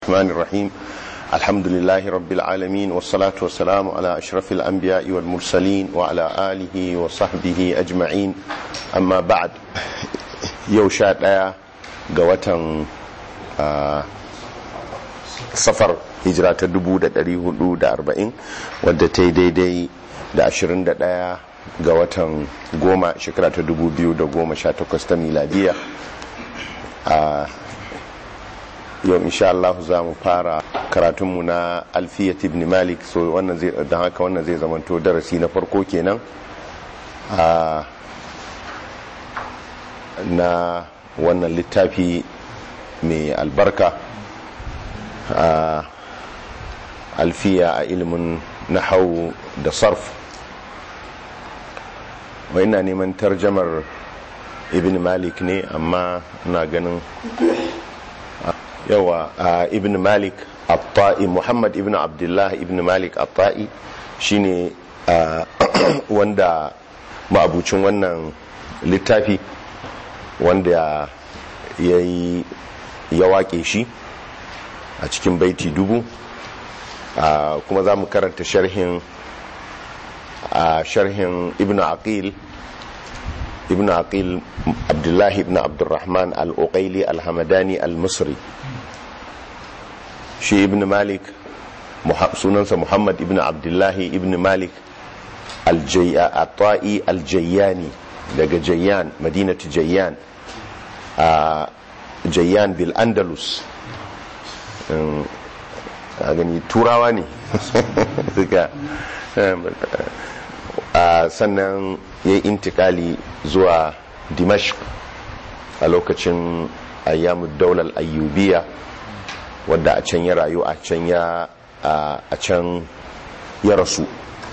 الرحمن الرحيم الحمد لله رب العالمين والصلاة والسلام على أشرف الأنبياء والمرسلين وعلى آله وصحبه أجمعين أما بعد يوشات آية قوة safar hijira ta 1440 wadda ta yi daidai da 21 ga watan goma shekara ta 2018 ta miladiya a yau insha Allah za mu fara karatunmu na alfiyat ibn malik so wannan zai don haka wannan zai zamanto darasi na farko kenan na wannan littafi mai albarka a alfiya a ilimin nahau da sarf wai na neman tarjamar ibn malik ne amma na ganin yawa ibn malik atta'i muhammad ibn abdullah ibn malik atta'i shine wanda ma'abucin wannan littafi wanda ya yi ya waƙe shi a cikin baiti dubu kuma za mu karanta sharhin a sharhin ibn aqil ibn aqil abdullahi ibn abdurrahman al-uqaili al-hamadani al-misri shi ibn malik sunansa muhammad ibn abdullahi ibn malik al-ta'i al-jayyani daga jayyan madinatu jayyan a jayyan bil andalus a gani turawa ne suka sannan ya yi intikali zuwa dimashq a lokacin ayyamun daular ayyubiya wadda a can ya rayu a can ya a can ya rasu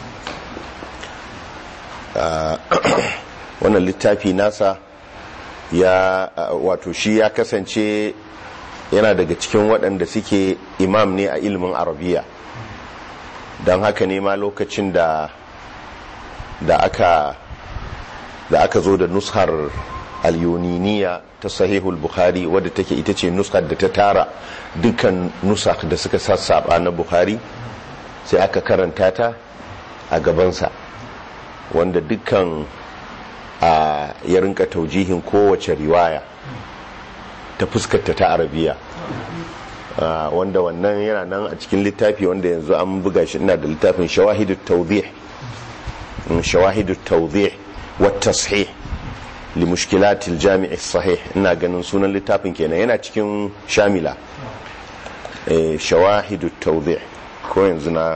wannan littafi nasa ya wato shi ya kasance yana daga cikin waɗanda suke imam ne a ilimin arabiya don haka ne ma lokacin da da aka da aka zo da nushar alyoniniya ta sahihul bukhari wadda take ita ce nuskar da ta tara dukkan nusak da suka sassaba na bukhari sai aka karanta ta a gabansa wanda dukkan a ya rinka taujihin kowace riwaya ta fuskarta ta arabiya wanda wannan yana nan a cikin littafi wanda yanzu an buga shi ina da littafin shawahidu tawdih shawahidu tawdih wa tashih li mushkilatil jami' sahih ina ganin sunan littafin kenan yana cikin shamila shawahidu tawdih ko yanzu na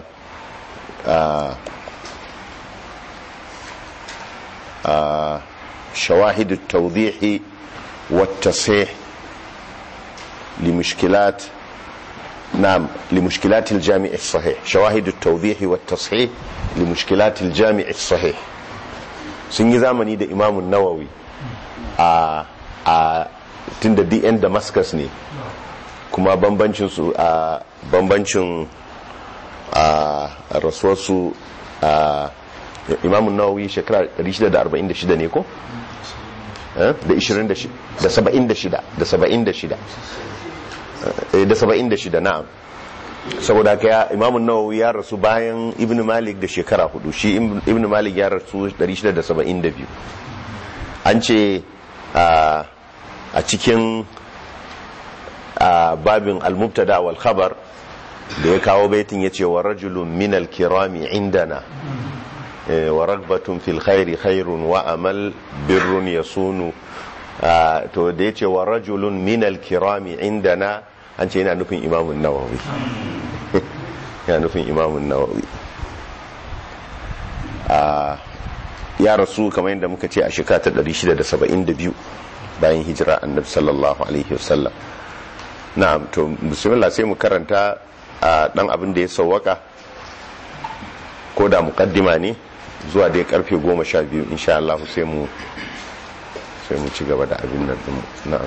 shawahidu tawdih wa tashih لمشكلات نعم لمشكلات الجامع الصحيح شواهد التوضيح والتصحيح لمشكلات الجامع الصحيح sun yi zamani da imamun nawawi a a tun da dn damascus ne kuma bambancin su a bambancin a rasuwarsu a imamun nawawi shekara 646 ne ko? da 26 da 76 da 76 da 76 na'am saboda ka imamun nawawi ya rasu bayan ibn malik da shekara hudu shi ibn malik ya rasu 672 an ce a cikin babin al-mubtada wal khabar da ya kawo baitin ya ce wa rajulun min al-kirami indana wa ragbatun fil khairi khairun wa amal birrun yasunu to da ya ce wa rajulun min al-kirami indana an ce yana nufin imamun nawawi yana nufin imamun nawawi ya rasu kamar yadda muka ce a shekara ta 672 bayan hijira annabi sallallahu alaihi wasallam na'am to bismillah sai mu karanta dan abin da ya sauwaka ko da mukaddima ne zuwa dai karfe 12 insha Allah sai mu sai mu ci gaba da abin nan na'am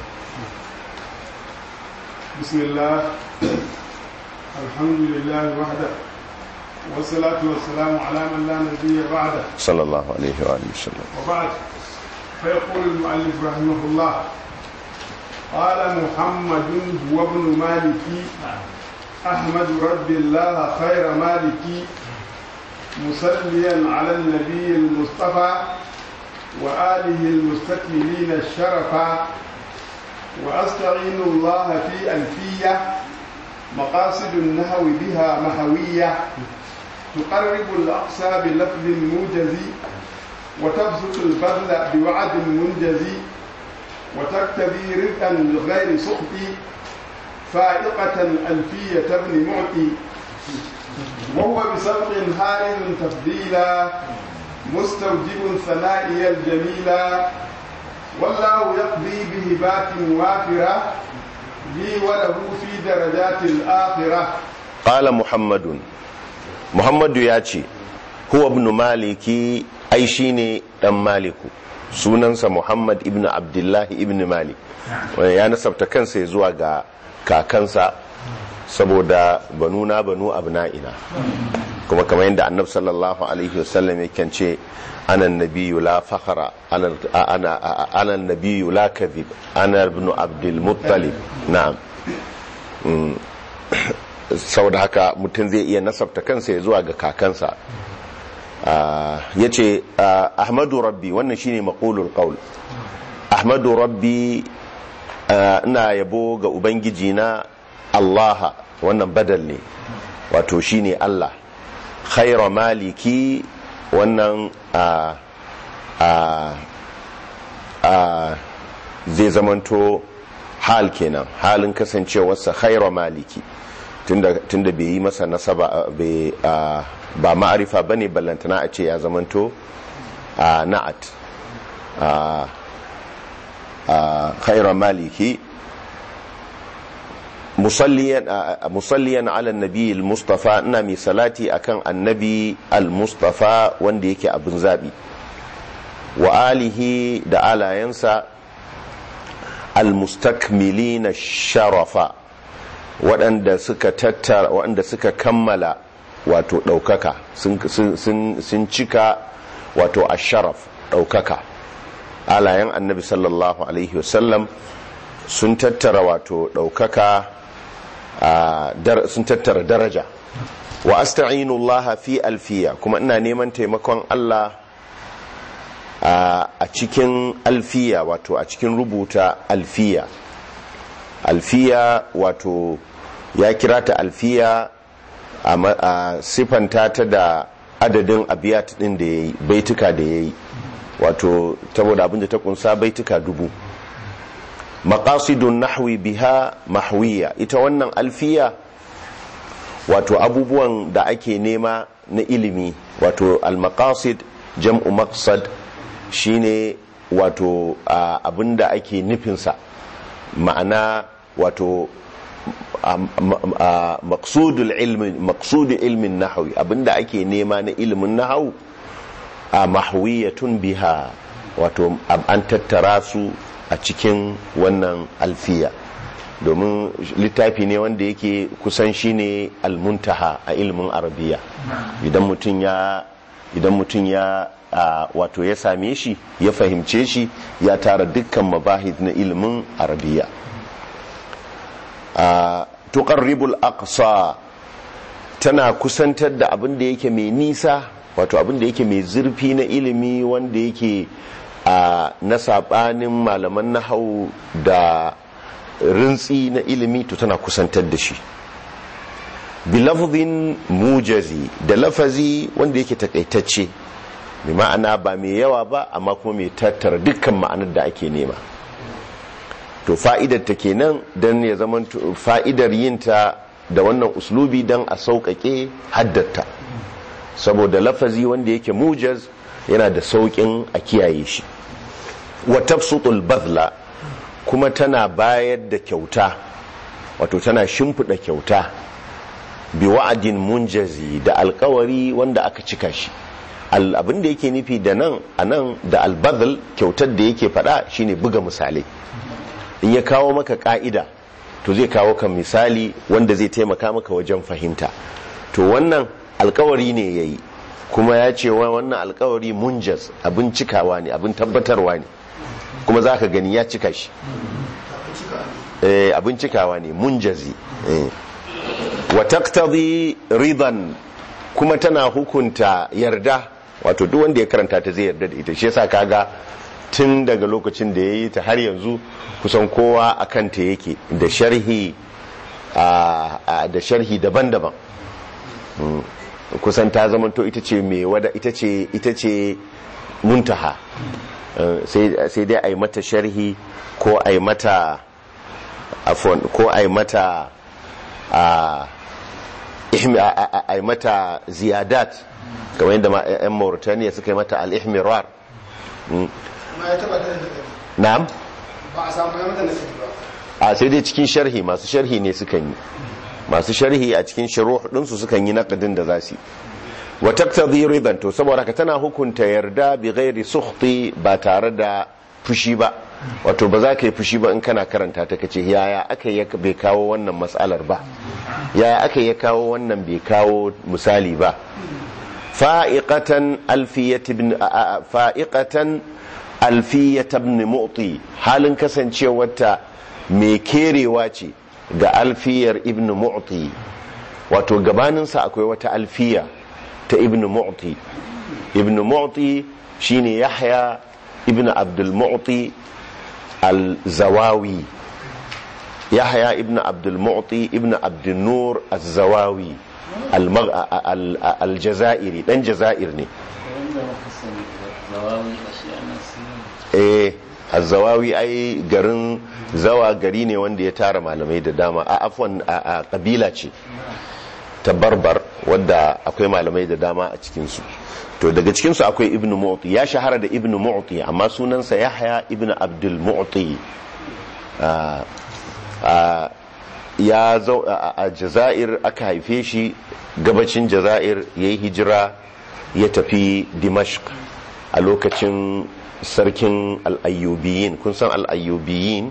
بسم الله الحمد لله وحده والصلاة والسلام على من لا نبي بعده صلى الله عليه وآله وسلم وبعد فيقول المؤلف رحمه الله قال محمد هو ابن مالك أحمد رب الله خير مالكي مصليا على النبي المصطفى وآله المستكملين الشرفا وأستعين الله في ألفية مقاصد النهو بها محوية تقرب الأقصى بلفظ موجز وتبسط البذل بوعد منجز وتقتضي رزقا بغير سخط فائقة ألفية ابن معطي وهو بسبق هائل تفضيلا مستوجب ثنائي الجميلا والله يقضي بهبات وافرة لي وله في درجات الآخرة قال محمد محمد ياتي هو ابن مالكي أي شيني دم مالكو sunansa Muhammad ibn Abdullahi ibn Malik ya nasabta kansa ya zuwa ga kakansa saboda banuna banu abna'ina kuma kamar yadda annab sallallahu alaihi wasallam yake ce ana nabiyyu la fakhara ana ana nabiyyu la kadhib ana ibn abdul muttalib na'am saboda haka mutum zai iya nasabta kansa ya zuwa ga kakansa ya ce ahmadu rabbi wannan shine maqulul qaul ahmadu rabbi ina yabo ga ubangiji na allaha wannan badal ne wato shine allah khaira maliki wannan zai zamanto hal kenan halin kasancewarsa khaira maliki tunda bai yi masa nasaba ba ma'arifa ba ne ballantana a ce ya zamanto a na'at a khaira maliki musalliyan ala nabi al-mustafa ina mai salati akan annabi al-mustafa wanda yake abin zabi wa alihi da alayensa al-mustakmilina sharafa waɗanda suka tattara waɗanda suka kammala wato ɗaukaka sun cika wato asharaf ɗaukaka alayen annabi sallallahu alaihi wasallam sun tattara wato ɗaukaka sun tattara daraja wa asta'inullaha fi alfiya kuma ina neman taimakon Allah a cikin alfiya wato a cikin rubuta alfiya alfiya wato ya kira ta alfiya a siffanta ta da adadin abiyat din da ya yi baituka da ya yi wato saboda abin da ta kunsa baituka dubu maqasidun nahwi biha mahwiya ita wannan alfiya wato abubuwan da ake nema na ilimi wato al-maqasid jam'u maqsad shine wato abin da ake nufinsa ma'ana wato maqsudul ilmi maqsudul ilmin nahwi abinda ake nema na ilimin nahwu a mahwiyatun biha wato an tattara su a cikin wannan alfiya domin littafi ne wanda yake kusan shine almuntaha a ilimin arabiya idan mutum ya idan mutum ya wato ya same shi ya fahimce shi ya tara dukkan mabahid na ilimin arabiya tuqarribul aqsa tana kusantar da abin da yake mai nisa wato abin da yake mai zurfi na ilimi wanda yake na sabanin malaman nahau da rintsi na ilimi to tana kusantar da shi bilafzin mujazi da lafazi wanda yake takaitacce mai ma'ana ba mai yawa ba amma kuma mai tattara dukkan ma'anar da ake nema to fa'idar ta kenan don ya zama fa'idar yinta da wannan uslubi don a sauƙaƙe haddata saboda lafazi wanda yake mujaz yana da sauƙin a kiyaye shi wa tafsutul bazla kuma tana bayar da kyauta wato tana shimfiɗa kyauta bi wa'adin munjazi da alkawari wanda aka cika shi abin da yake nufi da nan a nan da albazl kyautar da yake faɗa shine buga misalai in ya kawo maka ka'ida to zai kawo kan misali wanda zai taimaka maka wajen fahimta to wannan alkawari ne ya yi kuma ya ce wannan alkawari munjaz abin cikawa ne abin tabbatarwa ne kuma za ka gani ya cika shi abin cikawa ne munjazi wa taqtadi ridan kuma tana hukunta yarda wato duk wanda ya karanta ta zai yarda da ita shi yasa kaga tun daga lokacin da yayi ta har yanzu kusan kowa akan ta yake da sharhi da sharhi daban-daban kusan ta zamanto ita ce mai wada ita ce ita ce muntaha sai dai a yi mata sharhi ko a yi mata afon ko a yi mata a yi mata ziyadat kamar yadda yan mauritaniya suka yi mata al-ihmirar na'am ba a samu ya mata nasi ba a sai dai cikin sharhi masu sharhi ne sukan yi masu sharhi a cikin shuruh ɗinsu sukan yi naƙadin da za su yi wa taqtadi ridan to saboda ka tana hukunta yarda bi ghairi sukhti ba tare da fushi ba wato ba za ka yi fushi ba in kana karanta ta kace yaya aka yi bai kawo wannan mas'alar ba yaya aka yi kawo wannan bai kawo misali ba fa'iqatan alfiyat ibn fa'iqatan alfiyat ibn mu'ti halin kasancewarta mai kerewa ce ga alfiyar ibn mu'ti wato gabaninsa akwai wata alfiya ta ibn mu'ti ibn mu'ti shine yahya ibn abdul mu'ti al-zawawi yahya ibn abdul mu'ti ibn abdul nur al-zawawi al-jazairi dan jazair ne eh al-zawawi ai garin zawa gari ne wanda ya tara malamai da dama a afwan a kabila ce ta barbar wadda akwai malamai da dama a cikinsu to daga cikinsu akwai ibn mu'ti ya shahara da ibn mu'ti amma sunansa yahya ibn abdul mu'ti ya zau a jazair aka haife shi gabacin jazair ya yi hijira ya tafi dimashq a lokacin sarkin al'ayyubiyin kun san al'ayyubiyin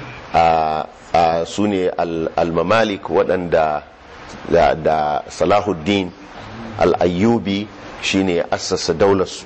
a su ne al-mamalik waɗanda da salahuddin al'ayyubi shine assasa daularsu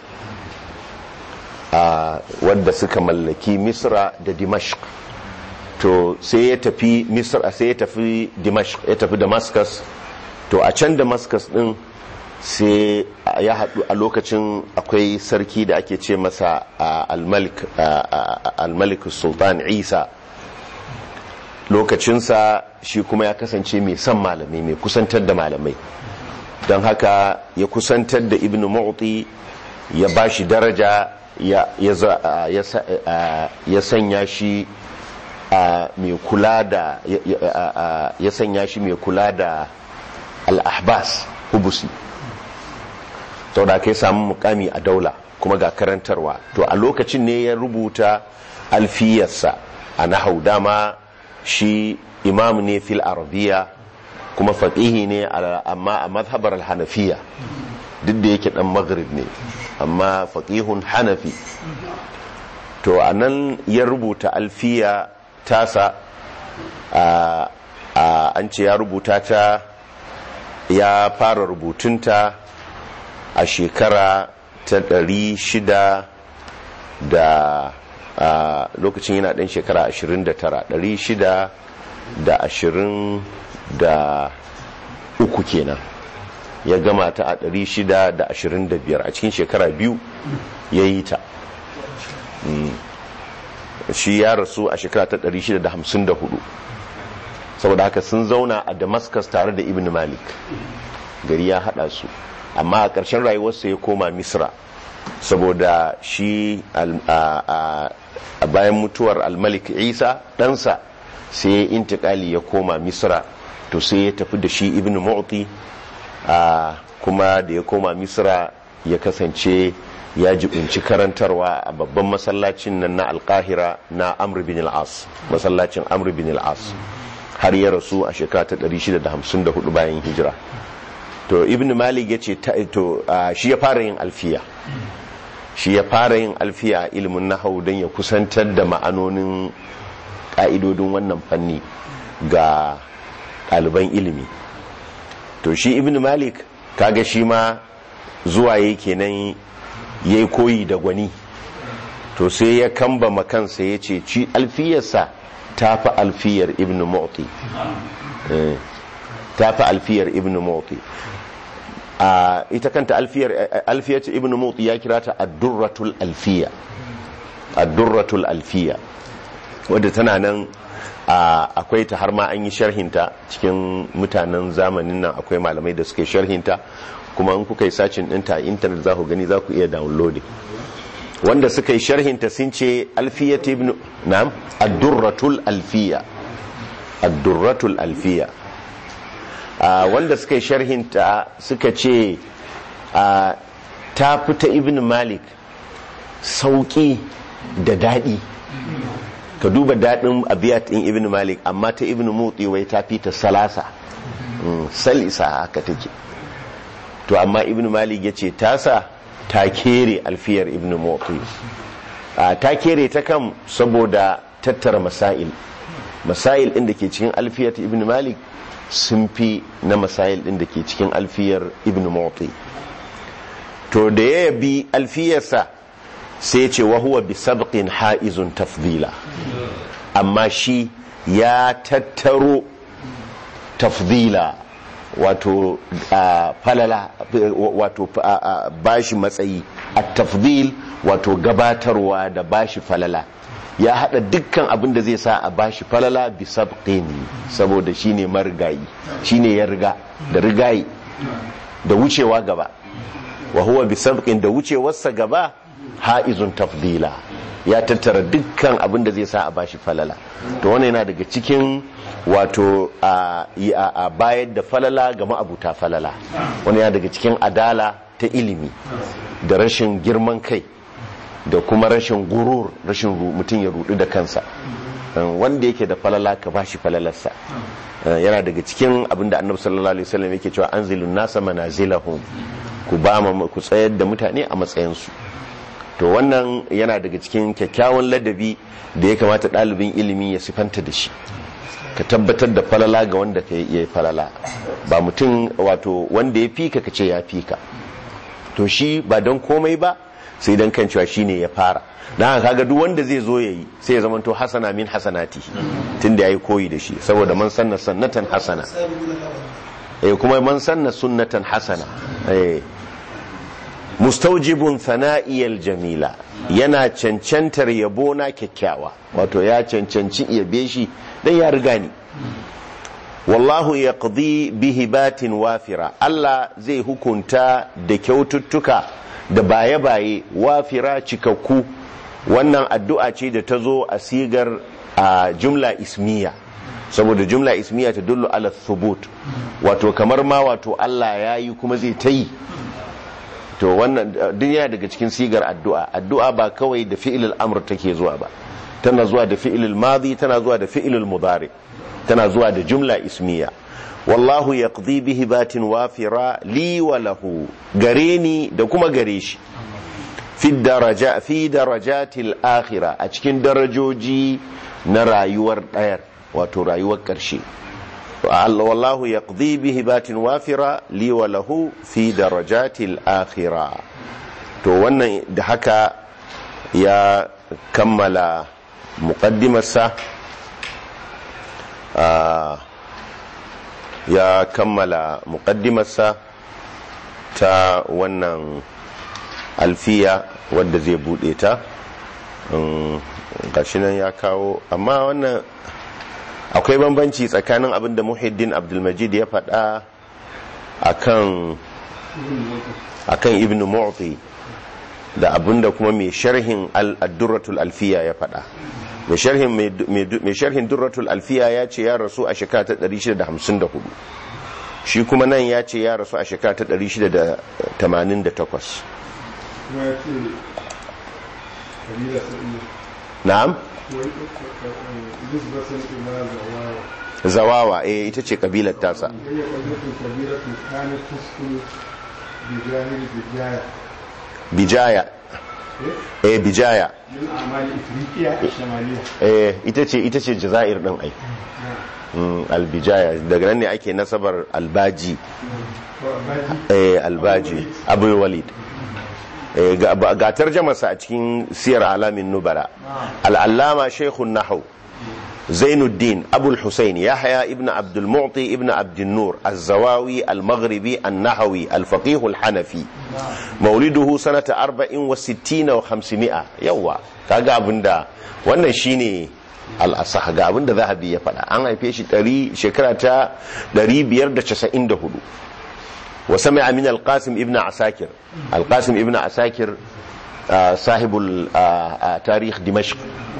wadda suka mallaki misra da dimashq to sai ya tafi misra sai ya tafi dimashq ya tafi damascus to a can damascus din sai ya haɗu a lokacin akwai sarki da ake ce masa al-malik sultan isa lokacinsa shi kuma ya kasance mai son malamai mai kusantar da malamai don haka ya kusantar da ibn mu'ti ya ba shi daraja ya sanya shi mai kula da ya sanya shi mai kula da al-ahbas hubusi sau da kai samu mukami a daula kuma ga karantarwa to a lokacin ne ya rubuta alfiyarsa a nahau dama shi imam ne fil arabiya kuma faƙihi ne amma a mazhabar hanafiya duk da yake ɗan maghrib ne amma faƙihun hanafi to a nan ya rubuta alfiya tasa an ce ya rubuta ta ya fara rubutunta a shekara ta ɗari shida da a lokacin yana ɗan shekara 29 623 kenan ya gama ta a 625 a cikin shekara biyu ya yi ta shi ya rasu a shekara ta 654 saboda haka sun zauna a damascus tare da ibn malik gari ya hada su amma a ƙarshen rayuwarsa ya koma misra saboda shi a bayan mutuwar almalik isa ɗansa sai ya intikali ya koma misra to sai ya tafi da shi ibn mu'ti kuma da ya koma misra ya kasance ya jibinci karantarwa a babban masallacin nan na alkahira na amr bin al-as masallacin amr bin al-as har ya rasu a shekara ta 654 bayan hijira to ibn malik ya ce to shi ya fara yin alfiya shi ya fara yin alfiya a ilimin nahau don ya kusantar da ma'anonin ƙa'idodin wannan fanni ga ɗaliban ilimi to shi ibn malik kaga shi ma zuwa ya kenan ya yi koyi da gwani to sai ya kamba makansa ya ce ci alfiyarsa ta fi alfiyar ibn mu'ti ta fi alfiyar ibn mawti a ita kanta alfiyar alfiyar ibn mawti ya kira ta ad-durratul alfiya ad-durratul alfiya wadda tana nan akwai ta har ma an yi sharhinta cikin mutanen zamanin nan akwai malamai da suke sharhinta kuma in kuka yi sacin ɗinta a intanet za ku gani za ku iya downloading wanda suka yi sharhinta sun ce alfiyat ibn na'am ad-durratul alfiya ad-durratul alfiya wanda suka yi sharhinta suka ce ta fita ibn malik sauki da daɗi ka duba daɗin abiyat ɗin ibn malik amma ta ibn mutsi wai ta fita salasa salisa haka take to amma ibn malik ya ce tasa ta kere alfiyar ibn mutsi ta kere ta kan saboda tattara masail masail ɗin da ke cikin alfiyar ibn malik sun fi na masail ɗin da ke cikin alfiyar ibn mutsi to da ya yabi alfiyarsa sai ce wa huwa bi sabqin ha'izun tafdila amma shi ya tattaro tafdila wato falala wato bashi matsayi a tafdil wato gabatarwa da bashi falala ya hada dukkan abin da zai sa a bashi falala bi sabqin saboda shine marigayi shine ya riga da rigayi da wucewa gaba wa huwa bi sabqin da wucewarsa gaba ha'izun tafdila ya tattara dukkan abin da zai sa a bashi falala to wannan yana daga cikin wato a bayar da falala ga ma'abuta falala wani yana daga cikin adala ta ilimi da rashin girman kai da kuma rashin gurur rashin mutum ya rudu da kansa wanda yake da falala ka bashi falalarsa yana daga cikin abin da annabi sallallahu alaihi wasallam yake cewa anzilun nasa manazilahum ku ba ku tsayar da mutane a matsayinsu to wannan yana daga cikin kyakkyawan ladabi da ya kamata ɗalibin ilimi ya sifanta da shi ka tabbatar da falala ga wanda ka yi falala ba mutum wato wanda ya fika ka ce ya fika to shi ba don komai ba sai don kan cewa shine ya fara don haka kaga duk wanda zai zo yayi sai ya zama to hasana min hasanati tunda yayi koyi da shi saboda man sanna sannatan hasana eh kuma man sanna sunnatan hasana eh mustaujibun sana'iyar jamila yana cancantar yabo na kyakkyawa wato ya cancanci yabe shi dan ya riga ni wallahu ya bihi batin wafira Allah zai hukunta da kyaututtuka da baye-baye wafira cikakku wannan addu'a ce da ta zo a sigar a jumla ismiya saboda jumla ismiya ta dullu ala thubut wato kamar ma wato Allah ya yi kuma zai ta yi to wannan duniya daga cikin sigar addu'a addu'a ba kawai da fi'ilul amr take zuwa ba tana zuwa da fi'ilul madi tana zuwa da fi'ilul mudari tana zuwa da jumla ismiya wallahu yaqdi bihi batin wafira li wa lahu gare ni da kuma gare shi fi daraja fi darajatil akhirah a cikin darajoji na rayuwar dayar wato rayuwar karshe والله يقضي بهبات وافرة لي وله في درجات الآخرة to wannan da haka ya kammala muqaddimarsa ya kammala muqaddimarsa ta wannan alfiya wadda zai bude ta gashi nan ya kawo amma wannan akwai bambanci tsakanin abin da muhiddin abdulmajid ya faɗa akan akan ibn mu'ti da abin da kuma mai sharhin al-durratul alfiya ya faɗa mai sharhin mai sharhin durratul alfiya ya ce ya rasu a shekara ta 654 shi kuma nan ya ce ya rasu a shekara ta 688 na'am zawawa eh ita ce kabilar tasa bijaya eh bijaya eh ita ce ita ce jazair din ai albijaya daga nan ne ake nasabar albaji eh albaji abu walid ga tarjamarsa a cikin siyar alamin nubara al'allama shekun nahau zainuddin abul husayn yahya ibn abdul mu'ti ibn abdul nur az-zawawi al-maghribi an-nahawi al-faqih al-hanafi mauliduhu sanata 64 wa 500 yawa kaga abinda wannan shine al-asah ga abinda zahabi ya faɗa an haife shi shekara ta 594 wa sami'a min al-qasim ibn asakir al-qasim ibn asakir صاحب تاريخ دمشق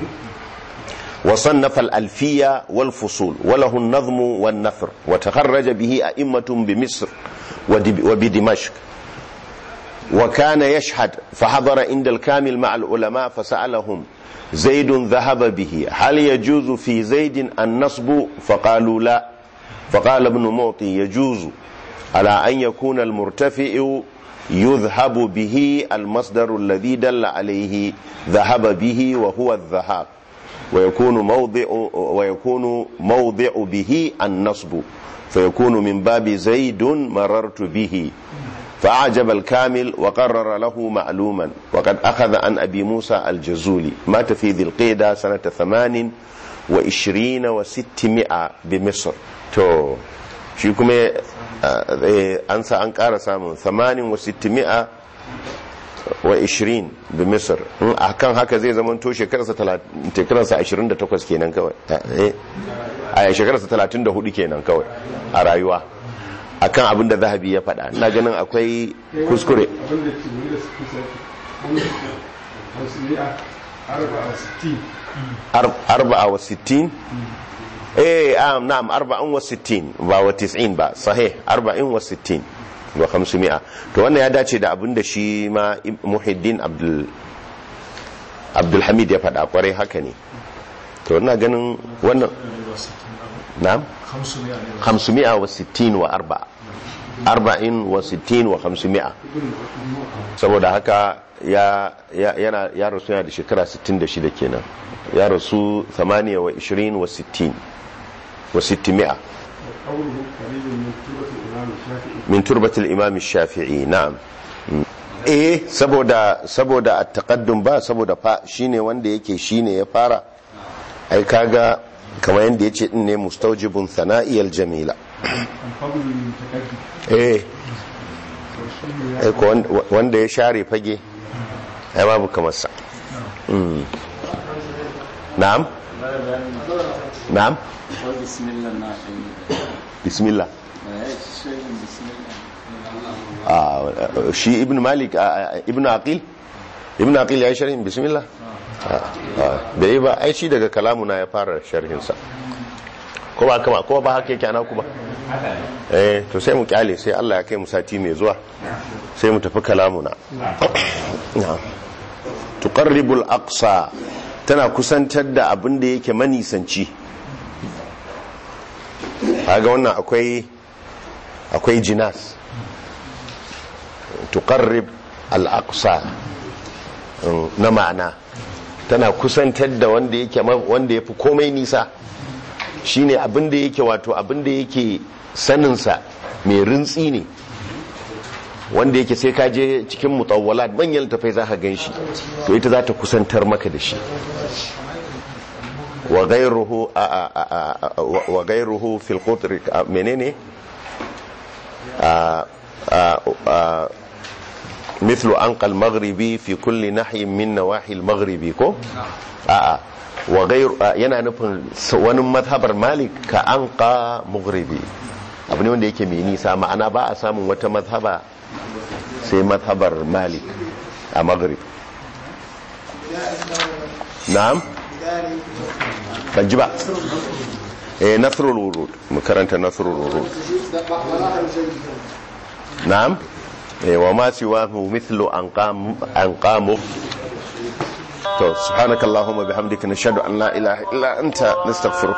وصنف الألفية والفصول وله النظم والنثر وتخرج به أئمة بمصر وبدمشق وكان يشهد فحضر عند الكامل مع العلماء فسألهم زيد ذهب به هل يجوز في زيد النصب فقالوا لا فقال ابن معطي يجوز على أن يكون المرتفع يذهب به المصدر الذي دل عليه ذهب به وهو الذهاب ويكون موضع ويكون موضع به النصب فيكون من باب زيد مررت به فأعجب الكامل وقرر له معلوما وقد أخذ عن أبي موسى الجزولي مات في ذي القيدة سنة ثمان وعشرين وستمائة بمصر تو شيكم an sa an ƙara samun 86 wa 20 bi misir a kan haka zai zama to shekararsa 28 kenan kawai a shekararsa 34 kenan kawai a rayuwa a kan abin da zahabi ya faɗa na ganin akwai kuskure arba'a wa sittin eh um, na'am arba'in wa sittin ba wa tis'in ba sahih arba'in wa sittin wa khamsumi'a to wannan ya dace da abin da shi ma muhiddin abdul abdul hamid ya faɗa kwarai haka ne to ina ganin wannan na'am khamsumi'a wa sittin wa arba'a arba'in wa sittin wa khamsumi'a saboda haka ya yana ya rasu yana da shekara 66 kenan ya rasu 28 wa 20 wa 60 وستمائة من تربة الإمام الشافعي نعم eh saboda saboda at-taqaddum ba saboda fa shine wanda yake shine ya fara ai kaga kamar yanda yace din ne mustawjibun thana'i al-jamila eh ai ko wanda ya share fage ai babu kamar sa na'am na'am bismillah shi ibn malik ibn aqil ibn aqil ya yi sharhin bismillah da yi ba ai shi daga kalamuna ya fara sharhinsa ko ba kama ko ba haka yake ana kuma eh to sai mu kyale sai Allah ya kai mu sati mai zuwa sai mu tafi kalamuna tuqarribul aqsa tana kusantar da abin da yake manisanci kaga wannan akwai akwai jinas tuqarrib al-aqsa na ma'ana tana kusantar da wanda yake wanda yafi komai nisa shine abin da yake wato abin da yake saninsa mai rintsi ne wanda yake sai ka je cikin mutawwalat manyan tafai za ka gan shi to ita za ta kusantar maka da shi wa gairuhu wa gairuhu fil qutr menene مثل أنقى المغربي في كل ناحية من نواحي المغربي كو آه وغير yana nufin wani mazhabar malik ka anqa maghribi abu ne wanda yake mai nisa ma'ana ba a samun wata mazhaba sai mazhabar malik a maghrib na'am ban ji ba eh nasrul wurud mu karanta nasrul wurud na'am eh wa ma siwahu mithlu anqam anqamu to subhanakallahumma bihamdika nashhadu an la ilaha illa anta nastaghfiruka